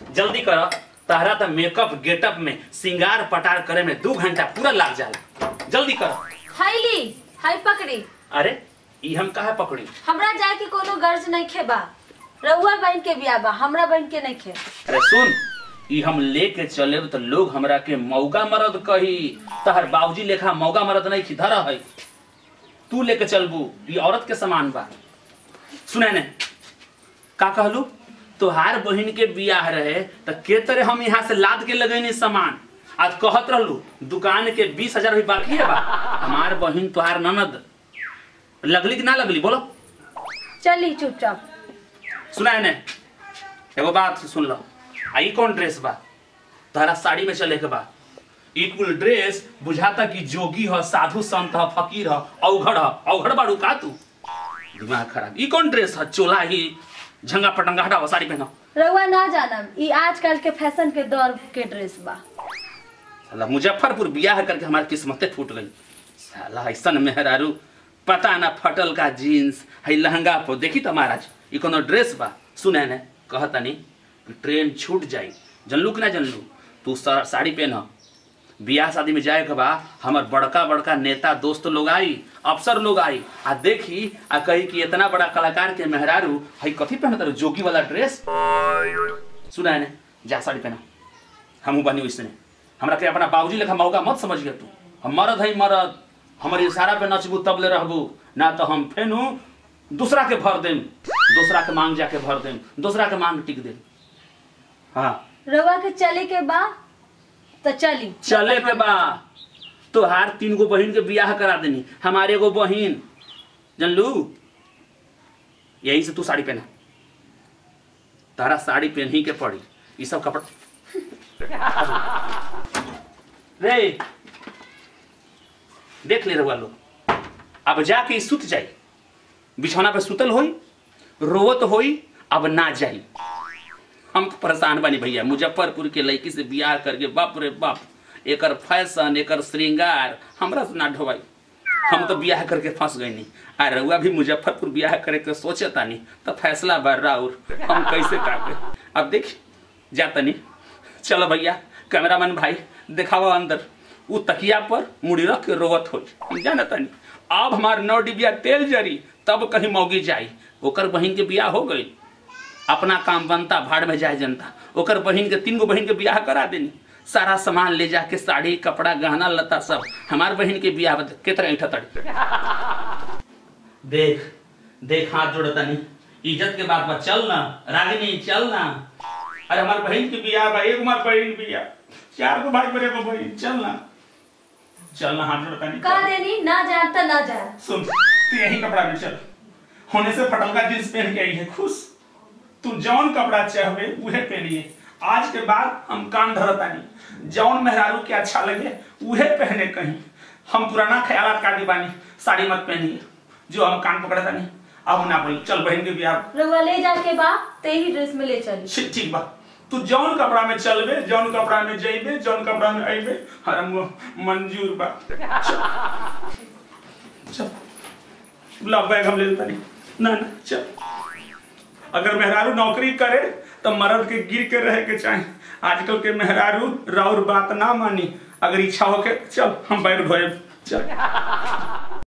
जल्दी कर तहरा तो मेकअप गेटअप में सिंगार पटार करे में दू घंटा पूरा लग जाला जल्दी कर हाय ली हाय पकड़ी अरे ई हम कहा पकड़ी हमरा जाए के कोनो गर्ज नहीं खेबा रउआ बहन के बिया बा हमरा बहन के नहीं खे अरे सुन ई हम लेके चले तो लोग हमरा के मौगा मरद कही तहर बाबूजी लेखा मौगा मरद नहीं की धरा है तू लेके चलबू ई औरत के समान बा सुने ने का कहलू तोहार बहिन के बियाह रहे त के तरह हम यहाँ से लाद के लगैनी सामान आज कहत रहलू दुकान के बीस हजार भी बाकी है बा हमार बहिन तोहार ननद लगली कि ना लगली बोलो चली चुपचाप सुना ने एगो बात सुन लो आ ई कौन ड्रेस बा तोहरा साड़ी में चले के बा ई कुल ड्रेस बुझाता कि जोगी ह साधु संत ह फकीर ह औघड़ ह औघड़ बाड़ू का तू दिमाग खराब ई कौन ड्रेस ह चोला ही झंगा पटंगा हटाओ साड़ी पहनो रउआ ना जानम ई आजकल के फैशन के दौर के ड्रेस बा साला मुजफ्फरपुर बियाह करके हमारी किस्मतें फूट गई साला ऐसन मेहरारू पता ना फटल का जीन्स है लहंगा पर देखी तो महाराज ई कोनो ड्रेस बा सुने ने कहतनी कि ट्रेन छूट जाई जनलू कि ना जनलू तू सा- साड़ी पहन बियाह शादी में जाए के बा हमर बड़का बड़का नेता दोस्त लोग आई अफसर लोग आई आ देखी आ कही कि इतना बड़ा कलाकार के मेहरारू है कथी पहनत रहो जोगी वाला ड्रेस सुना ने जा साड़ी पहना हमहू बनी वैसने हमरा के अपना बाबूजी लेखा मौका मत समझिए तू हम मरद है मरद हमर इशारा पे नचबू तब ले रहबू ना तो हम फेनू दूसरा के भर देम दूसरा के मांग जाके भर देम दूसरा के मांग टिक देम हाँ रउआ के चले के बा तो चली चले के बा तोहार तीन गो बहिन के बियाह करा देनी हमारे एगो बहिन जानलू यही से तू साड़ी पहना तारा साड़ी पहन ही के पड़ी ये सब कपड़ा रे देख ले रहुआ लोग अब जाके ई सुत जाई बिछौना पे सुतल होई रोवत होई अब ना जाई हम तो परेशान बनी भैया मुजफ्फरपुर के लड़की से बियाह करके बाप रे बाप एकर फैशन एकर श्रृंगार हमरा से ना ढोवाई हम तो बियाह करके फंस गई नहीं आ रउआ भी मुजफ्फरपुर बियाह करे के सोचे तानी तो फैसला बा राउर हम कैसे काटे अब देख जा तनी चलो भैया कैमरामैन भाई दिखाओ अंदर उ तकिया पर मुड़ी रख के रोवत हो हम जाना तनी अब हमार नौ डिबिया तेल जरी तब कहीं मौगी जाई ओकर बहिन के बियाह हो गई अपना काम बनता भाड़ में जाए जनता ओकर बहिन के तीन गो बहिन के बियाह करा देनी सारा सामान ले जाके साड़ी कपड़ा गहना लता सब हमार बहिन के बियाह बद- के तरह ऐठा तड़ी देख देख हाथ जोड़तनी इज्जत के बात बा चल ना रागिनी चल ना अरे हमार बहिन के बियाह बा एक हमार बहिन बियाह चार गो भाई बड़े गो बहिन चल ना चल ना हाथ जोड़तनी कह देनी ना जान तो ना जान सुन तू यही कपड़ा में चल होने से फटल का जींस पहन के आई है खुश तू जौन कपड़ा चाहबे उहे पहनिए आज के बाद हम कान धरतानी जौन मेहरारू के अच्छा लगे उहे पहने कहीं हम पुराना ख्यालात का दीवानी साड़ी मत पहनिए जो हम कान पकड़तानी अब ना बोली चल बहन के बियाह रउआ ले जाके बा ते ही ड्रेस में ले चली ठीक ठीक बा तू जौन कपड़ा में चलबे जौन कपड़ा में जइबे जौन कपड़ा में अइबे हर मंजूर बा चल चल ला बैग हम ले लेता नहीं ना ना चल अगर मेहरारू नौकरी करे तो मर्द के गिर के रहे के चाहे आजकल के मेहरारू राउर बात ना मानी अगर इच्छा हो के चल हम बैग ढोए चल